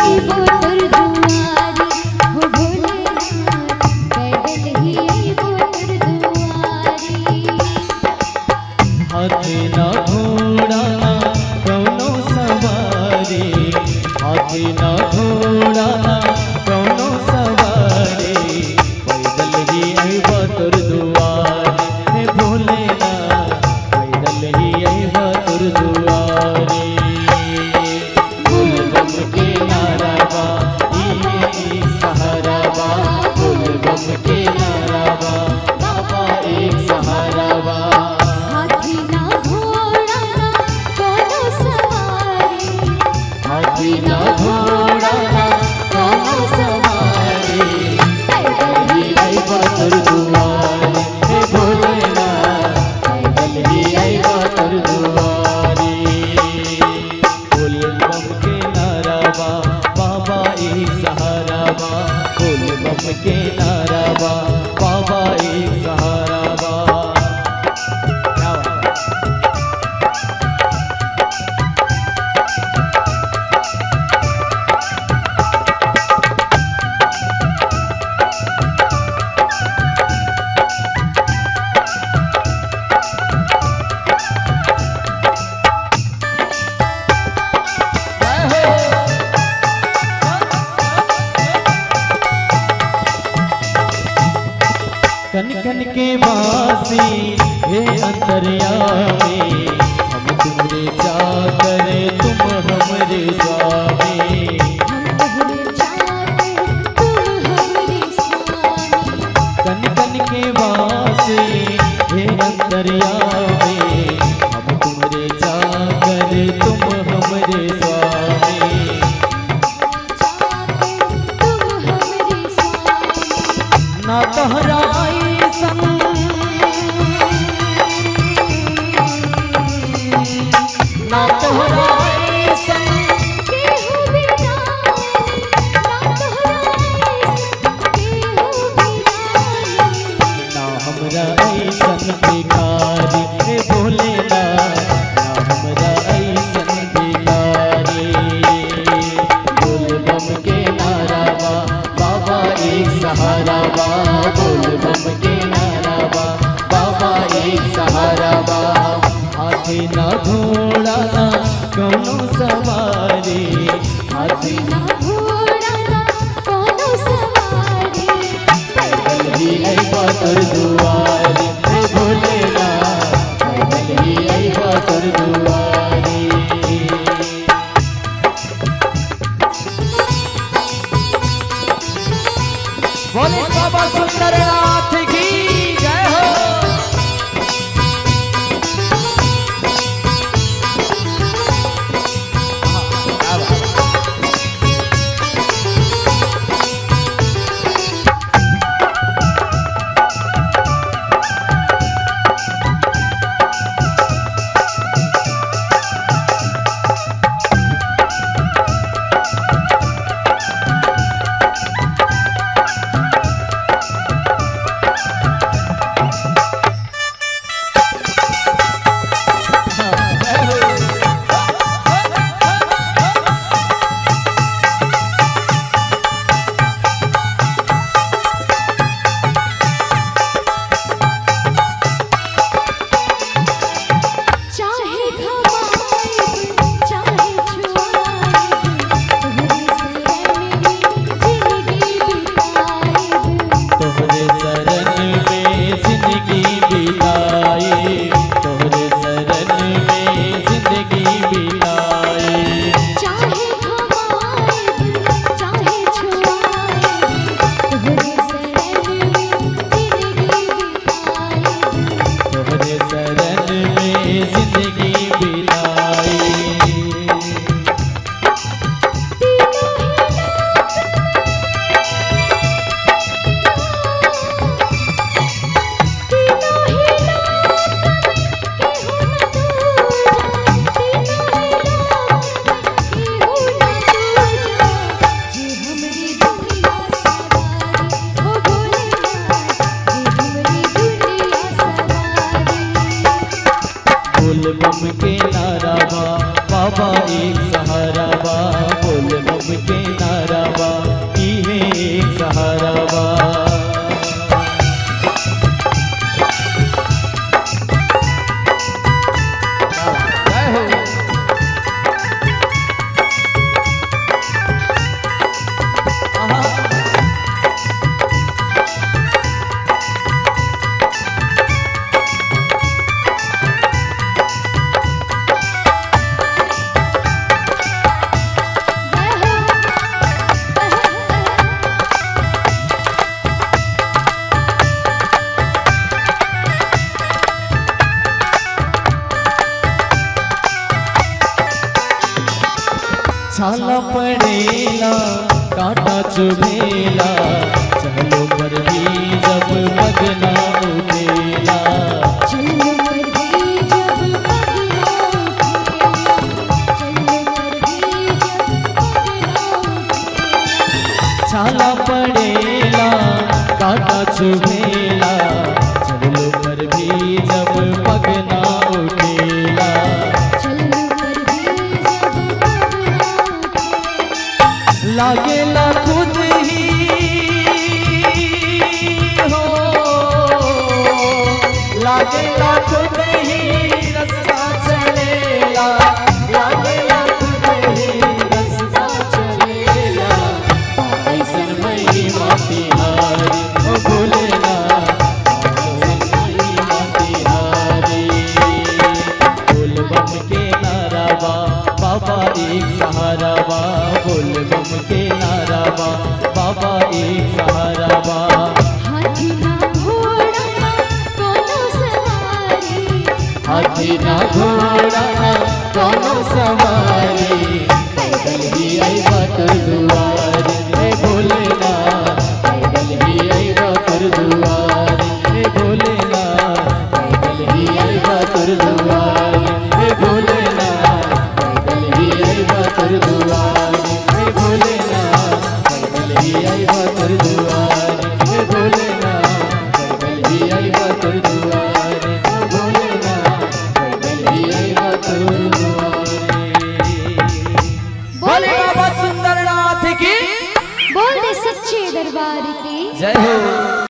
अइबो तोर दुआरी हो भोलेनाथ पैदल ही अइबो तोर दुआरी हाथी ना घोड़ा ना कौनो सवारी हाथी ना घोड़ा ना कौनो सवारी पैदल ही अइबा तोर दुआरे हे भोलेनाथ पैदल ही अइबा तोर दुआरे बोल बम के नारा बा ई सहारा बा बोल बम के नारा बा बाबा एक सहारा बा हाथी ना घोड़ा ना कोनो सवारी हाथी ना घोड़ा ना कौनो सवारी पैदल ही अइबा तोर दुआरे हे भोलेनाथ पैदल ही अइबा तोर दुआरे बोल बम के नारा बा बाबा एक सहारा बा बोल बम के नारा बा बाबा एक सहारा बा क्या बात है? कन कन के बासी हे अंतर्यामी हम तुमरे चाकर तुम हमरे स्वामी हम तोहरे चाहते तुम हमरे स्वामी कन कन के बासी हे अंतर्यामी हम तुमरे चाकर तुम हमरे स्वामी चाहते तुम हमरे स्वामी ना तोहरा ऐसन ना तोहरा ऐसन केहू बिना ना तोहरा ऐसन केहू बिना ना हमरा ऐसन भिखारी हे भोलेनाथ ना हमरा ऐसन भिखारी बोल बम के नारा बा बाबा एक सहारा बा बोल बम के नारा बा बाबा एक सहारा बा हाथी ना घोड़ा ना कौनो सवारी हाथी ना घोड़ा ना कोनो सवारी पैदल ही अइबा तोर दुआरी हे भोलेनाथ पैदल ही अइबा तोर दुआरी बोले बाबा सुंदरनाथ की जय हो पड़ेला कांटा चुभेला चलो पर भी जब मगना उठेला चल पर भी जब पगला चल पर भी जब पगला छाला पड़ेला कांटा चुभेला चलो पर भी जब पगना उठेला चल पर भी जब पगला लागेला खुद ही हो लागेला खुद ही रास्ता चलेला लागेला खुद ही रास्ता चलेला ऐसन महिमा तिहारी ओ भोलेना ऐसन महिमा तिहारी बोल बम के नारावा बाबा एक सहारा बा बोल बम के नारावा बाबा एक सहारा बा हाथी ना घोड़ा ना कोनो सवारी हाथी ना घोड़ा ना कोनो सवारी पैदल ही आईबा कर दुआर हे भोलेना पैदल ही आईबा कर दुआर हे भोलेना पैदल ही आईबा कर दुआर हे भोले